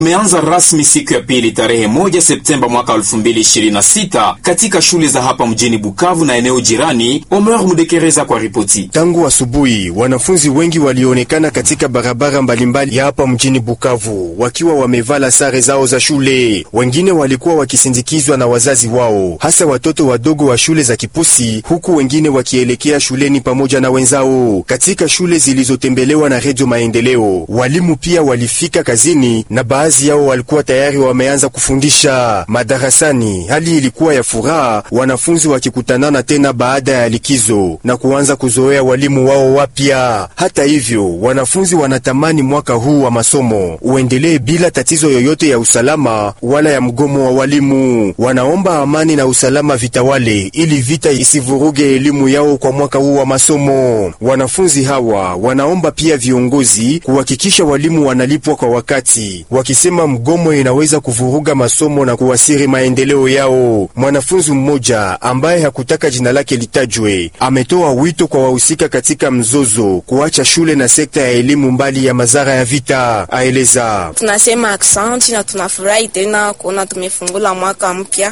Umeanza rasmi siku ya pili tarehe moja Septemba mwaka 2026 katika shule za hapa mjini Bukavu na eneo jirani. Omer Mudekereza kwa ripoti. Tangu asubuhi wanafunzi wengi walionekana katika barabara mbalimbali ya hapa mjini Bukavu wakiwa wamevala sare zao za shule. Wengine walikuwa wakisindikizwa na wazazi wao, hasa watoto wadogo wa shule za Kipusi, huku wengine wakielekea shuleni pamoja na wenzao. Katika shule zilizotembelewa na Redio Maendeleo, walimu pia walifika kazini na baadhi yao walikuwa tayari wameanza kufundisha madarasani. Hali ilikuwa ya furaha, wanafunzi wakikutanana tena baada ya likizo na kuanza kuzoea walimu wao wapya. Hata hivyo, wanafunzi wanatamani mwaka huu wa masomo uendelee bila tatizo yoyote ya usalama wala ya mgomo wa walimu. Wanaomba amani na usalama vitawale ili vita isivuruge elimu yao kwa mwaka huu wa masomo. Wanafunzi hawa wanaomba pia viongozi kuhakikisha walimu wanalipwa kwa wakati, wakisema mgomo inaweza kuvuruga masomo na kuwasiri maendeleo yao. Mwanafunzi mmoja ambaye hakutaka jina lake litajwe ametoa wito kwa wahusika katika mzozo kuacha shule na sekta ya elimu mbali ya madhara ya vita. Aeleza: tunasema aksanti na tunafurahi tena kuona tumefungula mwaka mpya